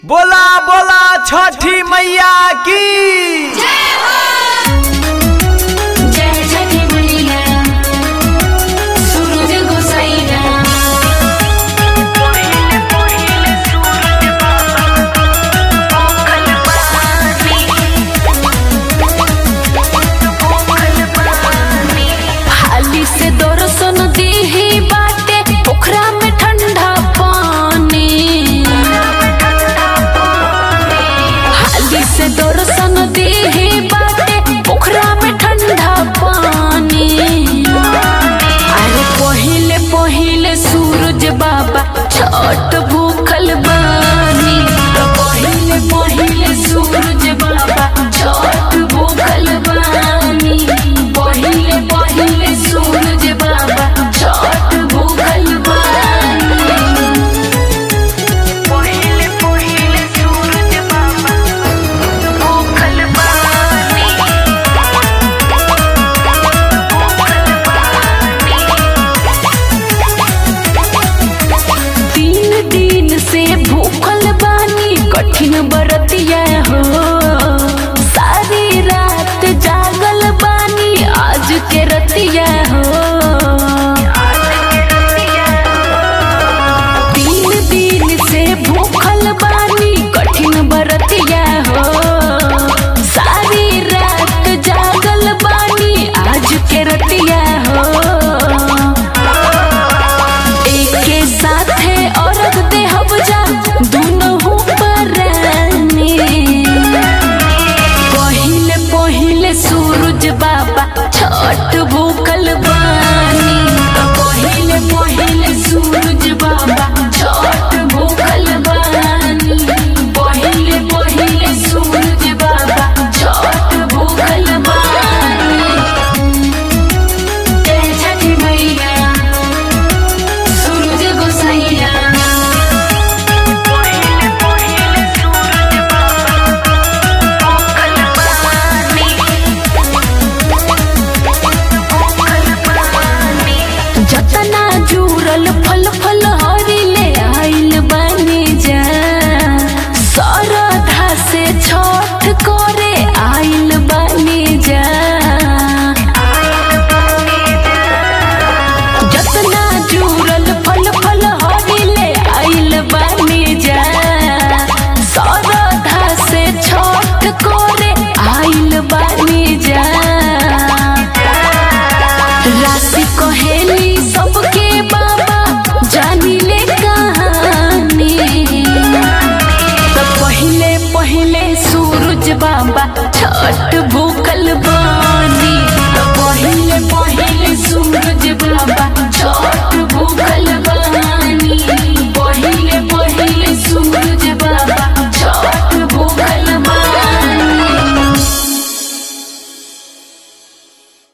बोला बोला छठी मैया की जय छठी मैया सूरज गोसाईना हाली से दरसन दीही बाटे पोखरा में ठंडा पानी हाली से दरसन दीही बाटे पोखरा में ठंडा पानी अरे पहिले पहिले सूरज बाबा छठ भूखल बानी पहिले पहिले सूरज बाबा छठ भूखल बानी पहिले पहिले सूरज बाबा छठ भूखल बानी पहिले पहिले सूरज बाबा भूखल बानी तीन दिन से भूखल बानी कठिन बरतिया हो सारी रात जागल बानी आज के रतिया हो तीन दिन से भूखल बानी कठिन बरतिया हो सारी रात जागल बानी आज के रतिया हो एके साथे औरत देहब जा दुनहु परानी पहिले पहिले सूरज बाबा छठ भूखल बानी पहिले पहिले सूरज बाबा छठ भूखल बानी पहिले पहिले सूरज बाबा छठ भूखल बानी जय छठी मैया सूरज गोसाईया जतना जुरल फल फल हरिले आइल बने जा सरधा से छठ करे आइल बने जा जतना जुरल फल फल हरिले आइल बने जा सरधा से छठ करे आइल बने जा राशि कहेली सबके बाबा जानी ले कहानी तो पहिले पहिले सूरज बाबा छठ भूखल